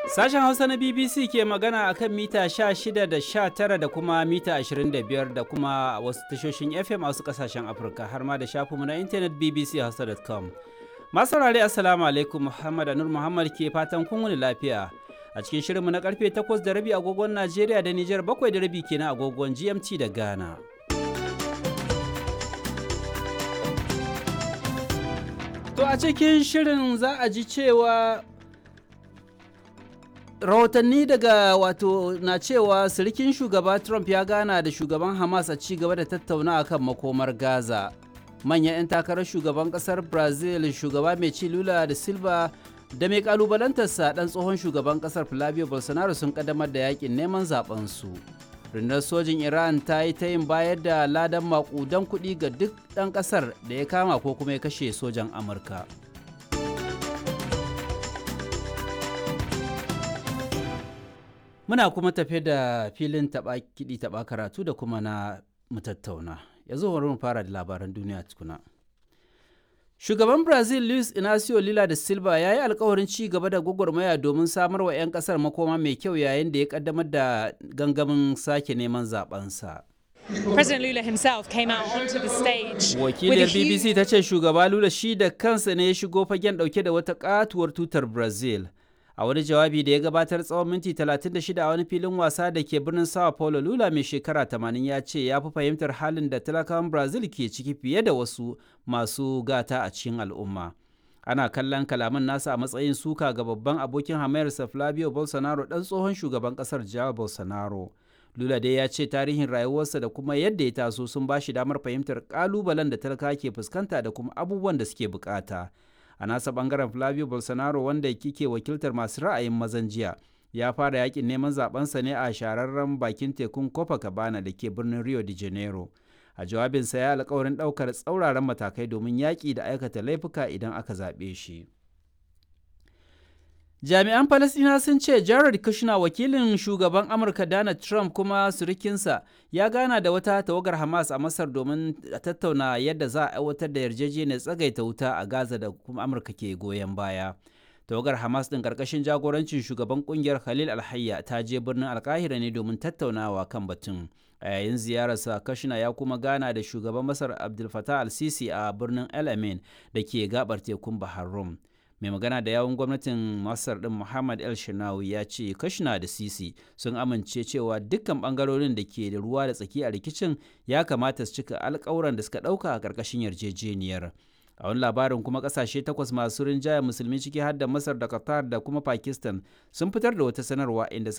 Sashen Hausa na BBC ke magana a kan mita 16 da 19 da kuma mita 25 da kuma wasu tashoshin FM a wasu kasashen Afirka har ma da shafinmu na intanet bbchausa.com. Masu saurare Assalamu alaikum Muhammad Anur Muhammad ke fatan kun wuni lafiya. A cikin shirinmu na karfe 8 da rabi agogon Najeriya da Nijar 7 da rabi kenan agogon GMT da Ghana. To a cikin shirin za a ji cewa rahotanni daga wato na cewa sirikin shugaba trump ya gana da shugaban hamas a ci gaba da tattauna kan makomar gaza manyan 'yan takarar shugaban kasar brazil shugaba mai ci lula da silva da mai kalubalantarsa dan tsohon shugaban kasar flavio bolsonaro sun kaddamar da yakin neman su rundunar sojin iran ta yi ta yin bayar da ladan makudan kuɗi ga duk ɗan ƙasar da ya kama ko kuma ya kashe sojan amurka Muna kuma tafe da filin taɓa kiɗi taɓa karatu da kuma na mu tattauna. Yanzu bari mu fara da labaran duniya tukuna. Shugaban Brazil Luis Inacio Lula da Silva ya yi alkawarin ci gaba da gwagwarmaya domin samar wa 'yan kasar makoma mai kyau yayin da ya kaddamar da gangamin sake neman zabensa. President Lula himself came out onto the stage. Wakiliyar BBC ta ce shugaba Lula shi da kansa ne ya shigo fagen dauke da wata katuwar tutar Brazil. a wani jawabi da ya gabatar tsawon minti 36 a wani filin wasa da ke birnin sao paulo lula mai shekara 80 ya ce ya fi fahimtar halin da talakawan brazil ke ciki fiye da wasu masu gata a cikin al'umma ana kallon kalaman nasa a matsayin suka ga babban abokin hamayarsa flavio bolsonaro dan tsohon shugaban kasar jawa bolsonaro lula dai ya ce tarihin rayuwarsa da kuma yadda ya taso sun ba shi damar fahimtar kalubalen da talaka ke fuskanta da kuma abubuwan da suke bukata a nasa bangaren flavio bolsonaro wanda kike wakiltar masu ra'ayin mazan jiya ya fara yakin neman zabensa ne a shahararren bakin tekun copacabana da ke birnin rio de janeiro a jawabinsa ya alkawarin daukar tsauraran matakai domin yaƙi da aikata laifuka idan aka zaɓe shi jami'an falasina sun ce jared kushner wakilin shugaban amurka donald trump kuma surikinsa ya gana da wata tawagar hamas a masar domin tattauna yadda za a aiwatar da yarjejeniyar tsagaita wuta a gaza da kuma amurka ke goyon baya tawagar hamas din karkashin jagorancin shugaban kungiyar khalil alhayya ta je birnin alkahira ne domin tattaunawa kan batun a yayin ziyararsa kashina ya kuma gana da shugaban masar abdul fatah al-sisi a birnin el amin da ke gabar tekun bahar rum mai magana da yawun gwamnatin masar din muhammad el shinawi ya ce kashina da sisi sun amince cewa dukkan bangarorin da ke da ruwa da tsaki a rikicin ya kamata su cika alkawuran da suka dauka a karkashin yarjejeniyar a wani labarin kuma kasashe takwas masu rinjaya musulmi ciki har da masar da qatar da kuma pakistan sun fitar da wata sanarwa inda